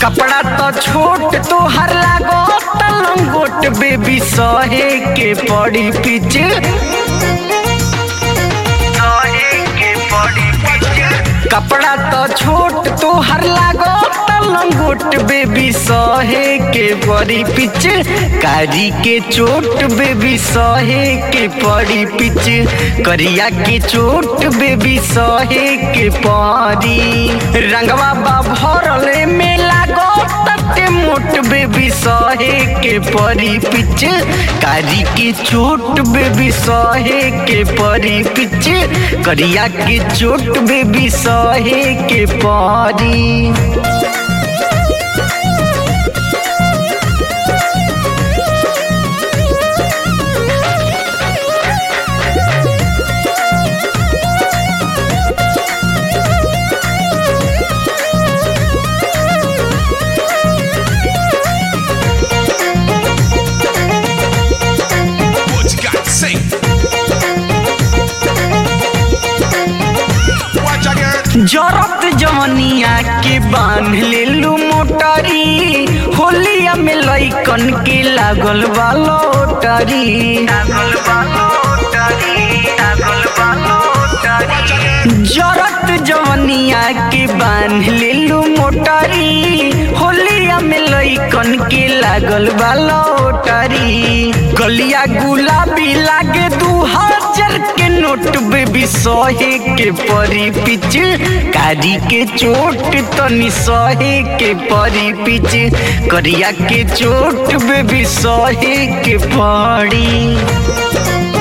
कपड़ा तो छोट तो हर लागो लंगोट बेबी सहे के पड़ी पिच सहे के पड़ी पिच कपड़ा तो छोट तो हर लागो लंगोट बेबी सहे के पड़ी पिच कारी के चोट बेबी सहे के पड़ी पिच करिया के चोट बेबी सहे के पड़ी रंगवा बा भरले में लागो तटे मोट बेबी सहे के परी पिच कारी के चोट बेबी सहे के परी पिच करिया के चोट बेबी सहे के परी What you got to say? Watch out, girl. जरत जवनिया के बांध लेलू मोटरी होलिया में लइकन के लागल बा लोटरी लागल बा लोटरी लागल बा लोटरी जरत जवनिया के बांध लेलू मोटरी होलिया में लइकन के लागल बा लोटरी गलिया गुलाबी लागे दू हजार के नोट बेबी सहे के परी पिच कारी के चोट तनी सहे के परी पिच करिया के चोट बेबी सहे के पड़ी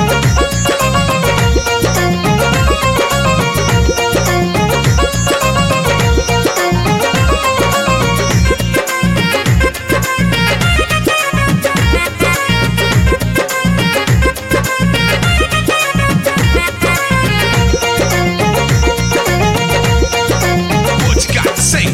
What you got to say?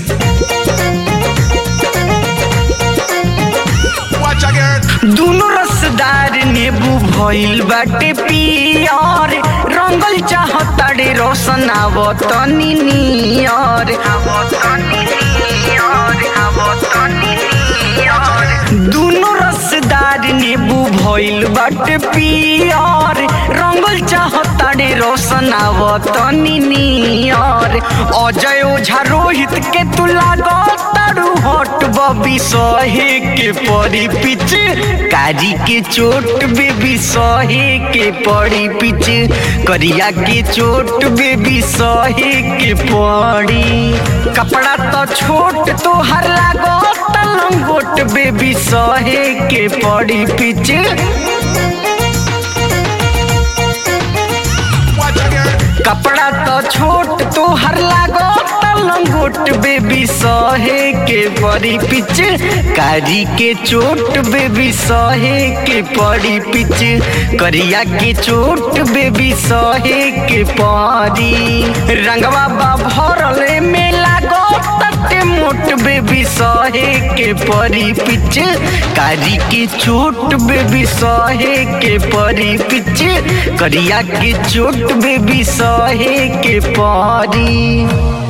Watch out, girl. दोनों रसदार नेबू भइल बाटे पियर रंगल चाहताड़े रोशन आवतनी नियर आवतनी नियर आवतनी नियर दोनों रसदार नेबू भइल बाटे पियर रंगल चाहताड़े रोशन आवतनी नियर अजय ओझा रोहित के तू लागताड़ू हट बबी सहे के पड़ी पिच कारी के चोट बेबी सहे के पड़ी पिच करिया के चोट बेबी सहे के पड़ी कपड़ा तो छोट तो हर लागो लंगोट बेबी सहे के पड़ी पिच Watch out, girl. कपड़ा तो छोट तो हर लागो लंगोट बेबी सहे के पड़ी पिच कारी के चोट बेबी सहे के पड़ी पिच करिया के चोट बेबी सहे के पड़ी रंगवा बा भरले में लागो तटे मोट बेबी सहे के परी पिच कारी के चोट बेबी सहे के परी पिच करिया के चोट बेबी सहे के परी